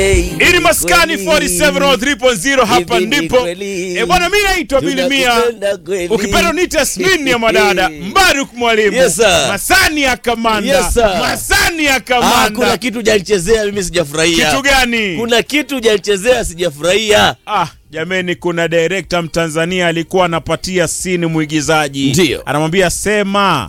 Ili maskani 4703.0 hapa Hivi ni ndipo. kweli. Eh, bwana mimi naitwa Bilimia. Tunakupenda kweli. Ukipenda niite Asmini ya madada. Mbaruk mwalimu. Yes, sir. Masani ya kamanda. Yes, sir. Masani ya Ah, kuna kamanda. kitu janichezea mimi sijafurahia. Kitu gani? Kuna kitu janichezea sijafurahia. Ah, jameni kuna director Mtanzania alikuwa anapatia sini mwigizaji. Ndio. Anamwambia sema.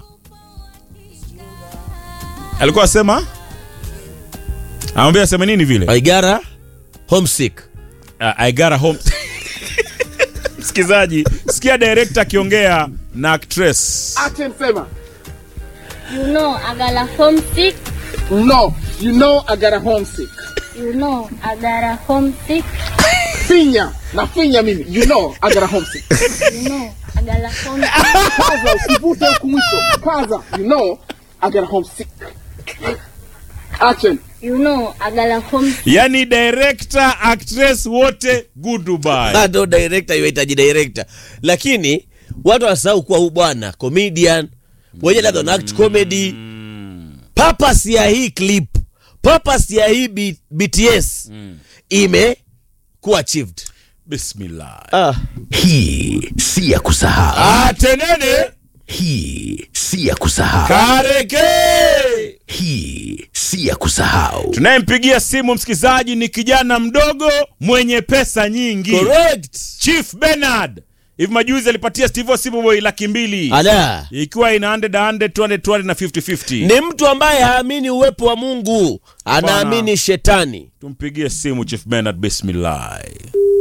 Alikuwa asema? Anamwambia aseme nini vile? Aigara homesick. Uh, I got a home. Msikizaji, sikia director akiongea na actress. Action sema. You know, I got a homesick. No, you know I got a homesick. You know, I got a homesick. Finya, na finya mimi. You know I got a homesick. You know, I got a homesick. Kaza usivute huku mwisho. Kaza, you know I got a homesick. Action. You know, I got a homesick. Yani director, actress wote goodbye. Bado director yuhitaji director. Lakini watu wasahau kuwa huu bwana comedian mwenye labda ana act comedy. Purpose ya hii clip, purpose ya hii B- BTS imekuwa achieved. Bismillah. Ah. Hii si ya kusahau. Atenene Hii si ya kusahau. kareke. Hii si ya kusahau. Tunayempigia simu msikizaji ni kijana mdogo mwenye pesa nyingi. Correct. Chief Bernard. Hivi majuzi alipatia Steve Osiboy laki mbili. Ala. Ikiwa ina 100 100 200 200 na 50 50. Ni mtu ambaye haamini uwepo wa Mungu, anaamini shetani. Tumpigie simu Chief Bernard bismillah.